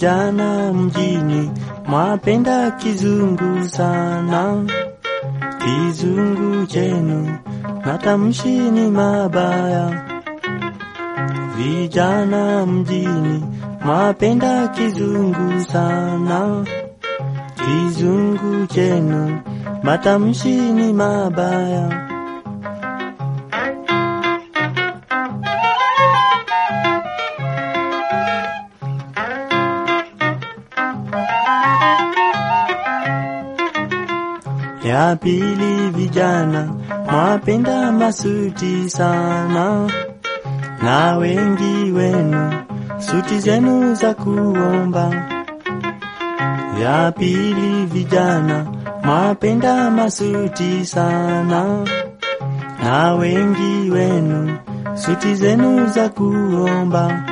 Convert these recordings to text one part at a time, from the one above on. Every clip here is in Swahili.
Vijana mjini mwapenda kizungu sana, kizungu chenu matamshi ni mabaya. Vijana mjini mwapenda kizungu sana, kizungu chenu matamshi ni mabaya. Ya pili, vijana mwapenda masuti sana, na wengi wenu suti zenu za kuomba. Ya pili, vijana mwapenda masuti sana, na wengi wenu suti zenu za kuomba.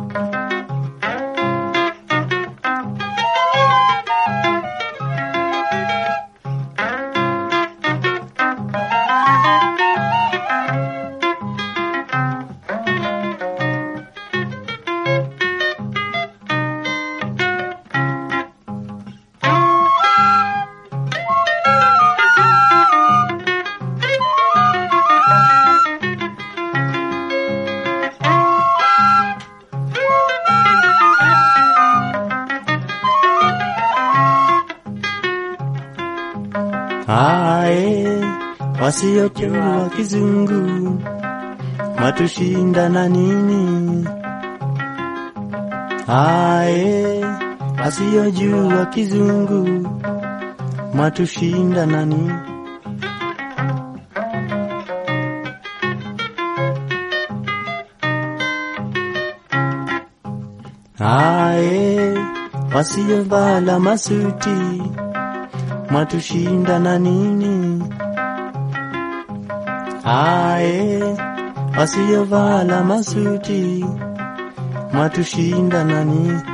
Ae, wasiojua kizungu matushinda na nini? Ae, wasiojua kizungu matushinda na nini? Ae, wasiovala masuti mwatushinda na nini? Ae, wasiovala masuti mwatushinda na nini?